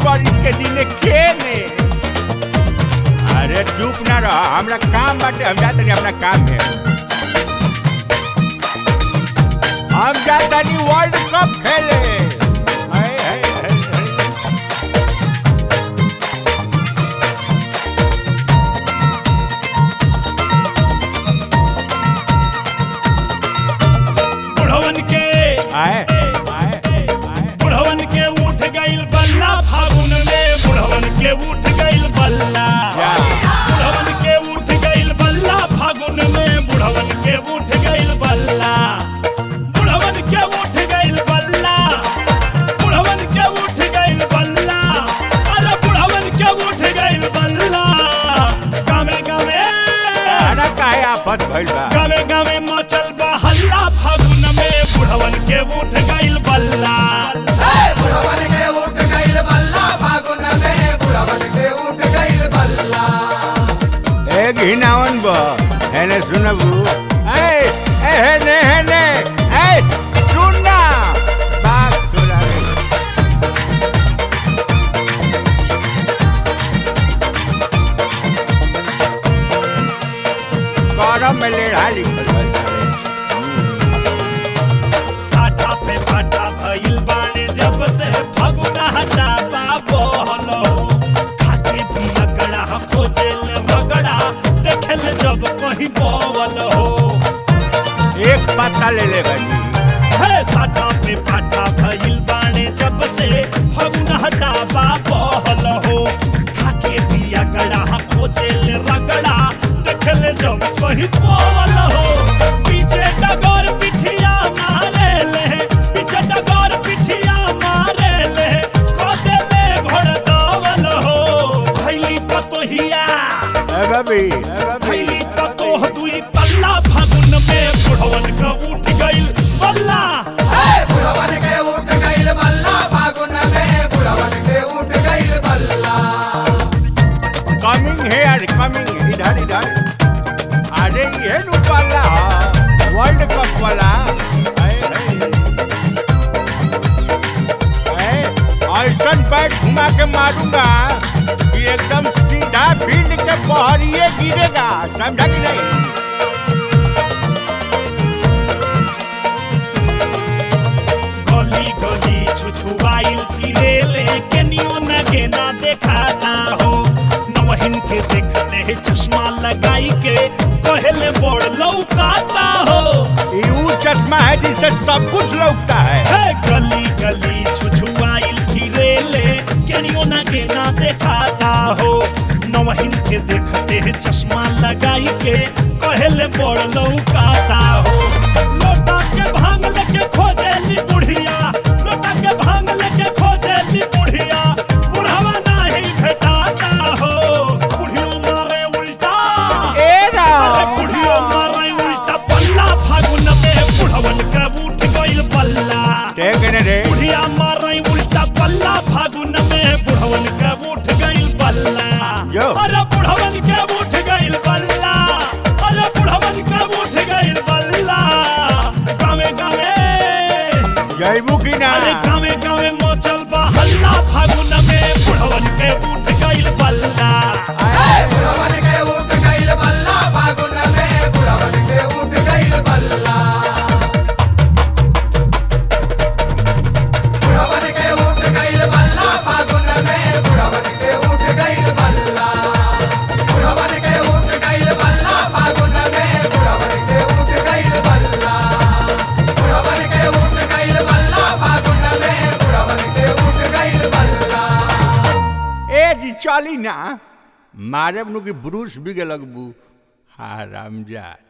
बरिस के दिने केने अरे चुप ना रह हमरा काम बाटे हम जाते नहीं अपना काम है हम जाता नहीं वर्ल्ड कप खेले हाय, हाय, हाय, हाय। बुढ़वन के आए आए आए बुढ़वन के उठ गइल बल्ला फागुन में बुढ़वन के उठ गइल बल्ला जा। बुढ़वन के उठ गइल बल्ला फागुन में बुढ़वन के उठ गइल बल्ला बुढ़वन के उठ गइल बल्ला बुढ़वन के उठ गइल बल्ला अरे बुढ़वन के उठ गइल बल्ला गावे गावे अरे काहे आफत भइल बा गावे गावे मचल बा हल्ला फागुन में बुढ़वन के उठ गइल बल्ला बुढ़वन के उठ गइल बल्ला फागुन में बुढ़वन के उठ गइल बल्ला ए घिनावन बा हेने सुनबू ए ए हेने हेने ए सुन ना बात तोरा रे। करम में लेढ़ा लिखल बा सारे। साठा पे पाटा भइल बाने जब से फगुना हटा बाबो हलो खाके पिया गड़ा खोजेल मगड़ा देखल जब कहीं बोवल हो एक पत्ता ले ले गनी हे साठा पे पाटा भइल बाने जब से फगुना हटा बाबो हलो हो खाके पिया गड़ा खोजेल रगड़ा देखल जब कहीं बोवल हो पीछे डगर पिठिया मारे ले पीछे डगर पिठिया मारे ले कदे ले घोड़ दावल हो भैली पतोहिया ए बबी ए बबी भैली पतोह दुई पल्ला फागुन में बुढ़वन का उठ गइल बल्ला बुढ़वन के उठ गइल बल्ला फागुन में बुढ़वन के उठ गइल बल्ला कमिंग हेयर कमिंग इधर इधर अरे ये नु पाला वर्ल्ड कप वाला हाय, हाय। ए, ऐसन बैट घुमा के मारूंगा कि एकदम सीधा फील्ड के बहरिए गिरेगा समझा कि नहीं गली गली छुछुआइल फिरे ले के नियो न के ना देखाता हो नवहिन के देखते है चश्मा लगाई के पहले बड़ लौकाता हो ये वो चश्मा है जिससे सब कुछ लौटता है हे गली गली छुछुआइल फिरे ले के नियो न के ना देखाता हो नवहिन के देखते है चश्मा लगाई के पहले बड़ लौकाता हो लोटा के भांग लेके खोजेली बुढ़िया लोटा के भांग लेके खोजेली बुढ़िया बुढ़ावा नहीं भेटाता हो बुढ़ियो मारे उल्टा ए अरे राम बुढ़ियो मारे उल्टा पल्ला फागुन में बुढ़वन के उठ गइल पल्ला देख ने रे बुढ़िया मारे उल्टा पल्ला फागुन में बुढ़वन के उठ गइल पल्ला जो। अरे बुढ़वन के उठ गइल पल्ला अरे बुढ़वन के उठ गइल पल्ला गावे गावे जयबू की ना अरे गावे गावे मोचल बा हल्ला फागुन में बुढ़वन के उठ गइल पल्ला बुढ़वन के उठ गइल बल्ला फागुन में बुढ़वन के उठ गइल बल्ला बुढ़वन के उठ गइल बल्ला फागुन में बुढ़वन के उठ गइल बल्ला बुढ़वन के उठ गइल बल्ला फागुन में बुढ़वन के उठ गइल बल्ला बुढ़वन के उठ गइल बल्ला फागुन में बुढ़वन के उठ गइल बल्ला ए जी चली ना मारे नु की ब्रूस भी लगबू हाराम जात